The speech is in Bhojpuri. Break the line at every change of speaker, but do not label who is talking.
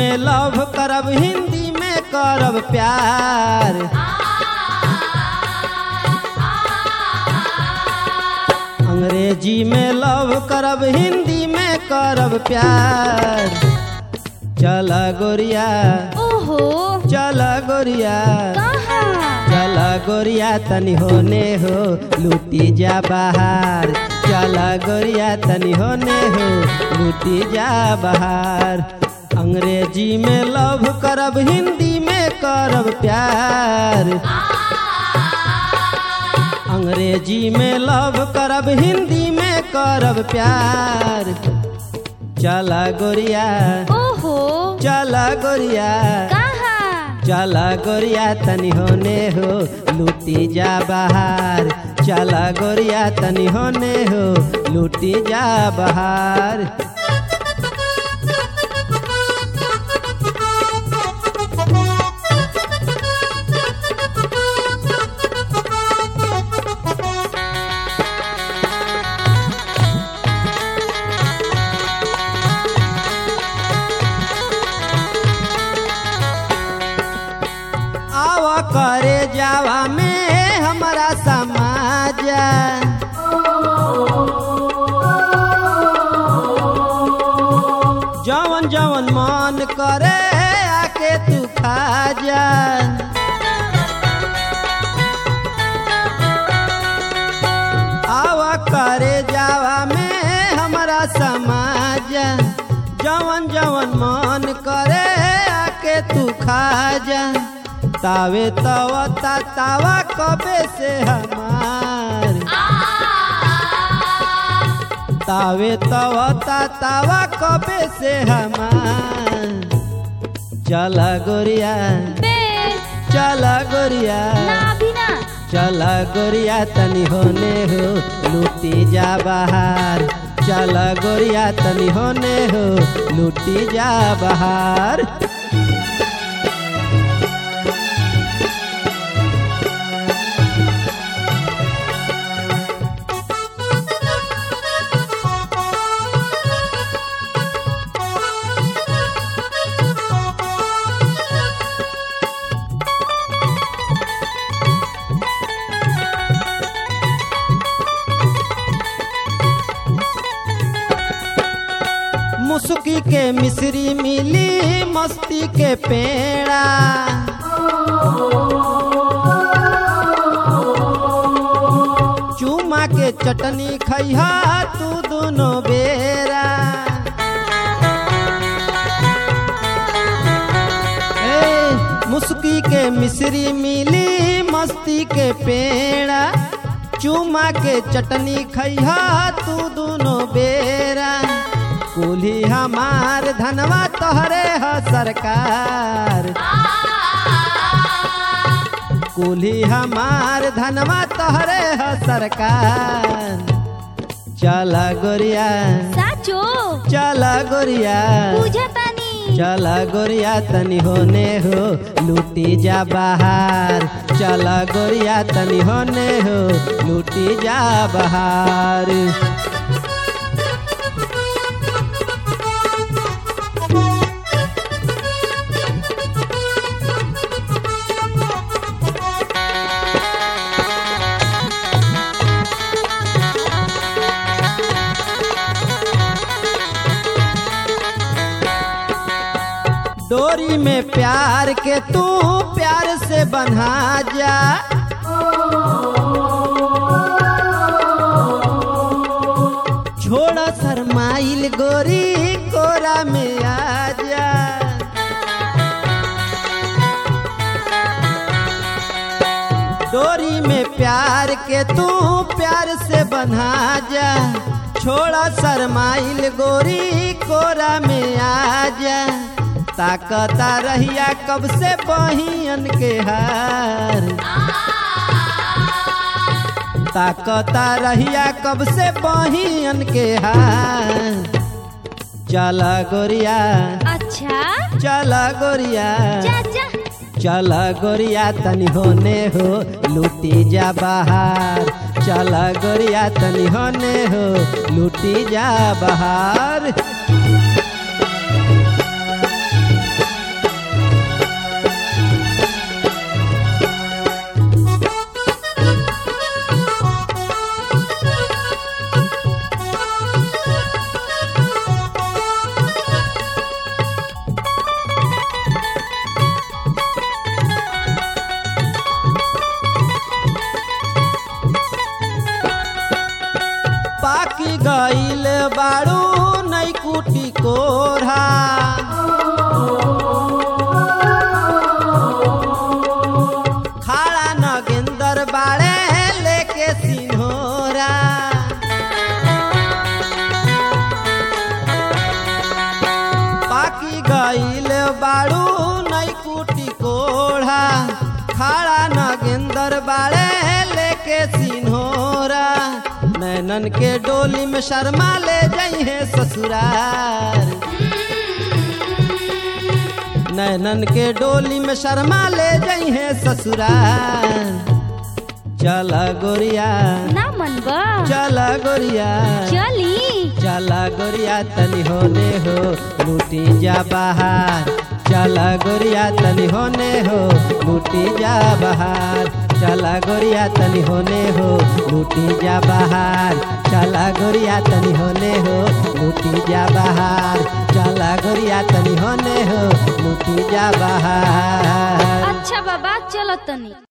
में लव करब हिंदी में करब प्यार अंग्रेजी में लव करब हिंदी में करब प्यार चल गोरिया
ओहो
चल गोरिया
कहाँ
चल गोरिया तनी होने हो लूटी जा बाहर चल गोरिया तनी होने हो लूटी जा बाहर अंग्रेजी में लव करब हिंदी में करब प्यार अंग्रेजी में लव करब हिंदी में करब प्यार चल गोरिया
ओहो
चल गोरिया
कहाँ
चल गोरिया तनी होने हो लूटी जा बाहर चल गोरिया तनी होने हो लूटी जा बाहर आव करे जावा में हमारा समाज जवन जवन मन करे आके तू खा जा आवा करे जावा में हमारा समाज जवन जवन मन करे आके तू खा जा तावे तवा ता तावा कबे से हमार तावे तवा ता तावा कबे से हमार चल गोरिया
बे
चल गोरिया
ना भी ना
चल गोरिया तनी होने हो लूटी जा बाहर चल गोरिया तनी होने हो लूटी जा बाहर मुस्की के मिश्री मिली मस्ती के पेड़ा चूमा के चटनी खैहा तू दोनों बेरा ए, मुस्की के मिश्री मिली मस्ती के पेड़ा चूमा के चटनी खैहा तू दोनों बेरा कुली हमार धनवा तोहरे ह सरकार कुली हमार धनवा तोहरे ह सरकार चल गोरिया
साचो
चल गोरिया
पूजा तानी
चल गोरिया तनी होने हो लूटी जा बाहर चल गोरिया तनी होने हो लूटी जा बाहर डोरी में प्यार के तू प्यार से बन्हा जा छोड़ा शरमाइल गोरी कोरा में आ जा डोरी में प्यार के तू प्यार से बन्हा जा छोड़ा शरमाइल गोरी कोरा में आ जा ताकता रहिया कब से बहियन के हार ताकता रहिया कब से बहियन के हार चल गोरिया
अच्छा
चल गोरिया
चाचा
चल गोरिया तनी होने हो लूटी जा बाहर चल गोरिया तनी होने हो लूटी जा बाहर बाड़ू नई कुटी कोढ़ा खाड़ा नगेंदर बाड़े लेके सिन्होरा पाकी गईल बाड़ू नई कुटी कोढ़ा खाड़ा नगेंदर बाड़े लेके सिन्होरा नैनन के डोली में शर्मा ले जाई है ससुरार नैनन के डोली में शर्मा ले जाई है ससुरार चल गोरिया
ना मनबा
चल गोरिया
चली
चला गोरिया तनी होने हो लूटी जा बाहर चला गोरिया तनी होने हो लूटी जा बाहर चला गोरिया तनी होने हो लूटी जा बाहर चला गोरिया तनी होने हो लूटी जा बाहर चला गोरिया तनी होने हो लूटी जा बाहर
अच्छा बाबा चलो तनी